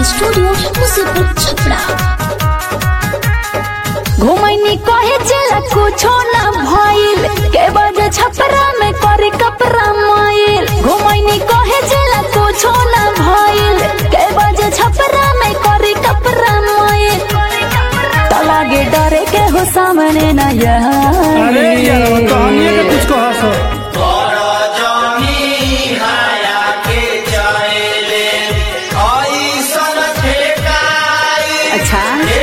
recording studio Musipur Chhapra घुमैनी कहे चला कुछो ना भइल के बजे छपरा में करे कपड़ा माइल घुमैनी कहे चला कुछो ना भइल के बजे छपरा में करे कपड़ा माइल त लागे डरे के हो सामने ना अरे यार वो कहानी के कुछ कहा सो अच्छा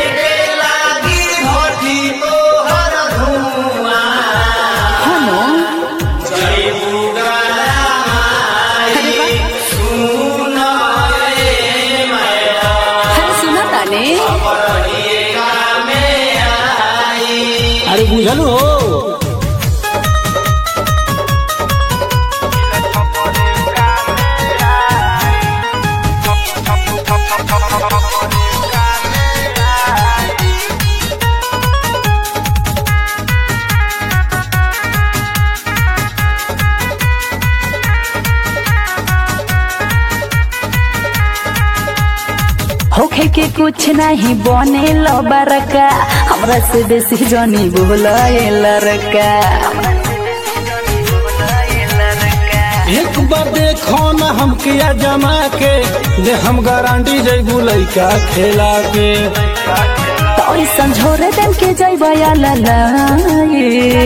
हनो अरे सुना ताने अरे बुझल हो होखे के कुछ नहीं बने लो बरका हमरा से बेसी जनी बोला लड़का एक बार देखो ना हम किया जमा के दे हम गारंटी जैबू लइका खेला के तो ऐसन झोरे देन के जैबा ललाए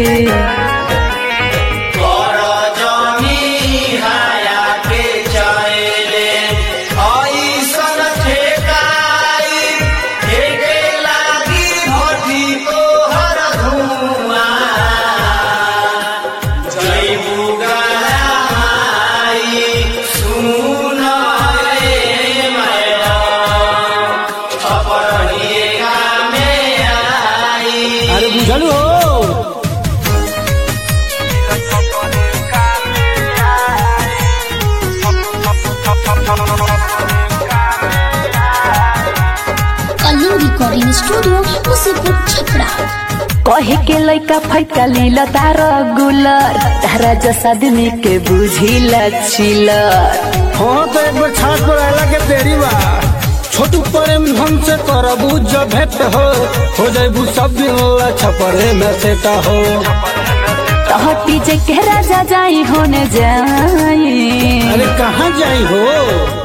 अरे बुझल हो कलिंग रिकॉर्डिंग स्टूडियो मुसीपुर छपरा कहे के लइका फैका लीला तार गुलर तारा जस आदमी के बुझी लचिलर हाँ तो एक बार छात पर आला के तेरी बा छोटू प्रेम हमसे करबू जब भेंट हो हो जाबू सब दिन ला छपरे में सेटा हो तहटी जे के राजा जाई होने जाई अरे कहाँ जाई हो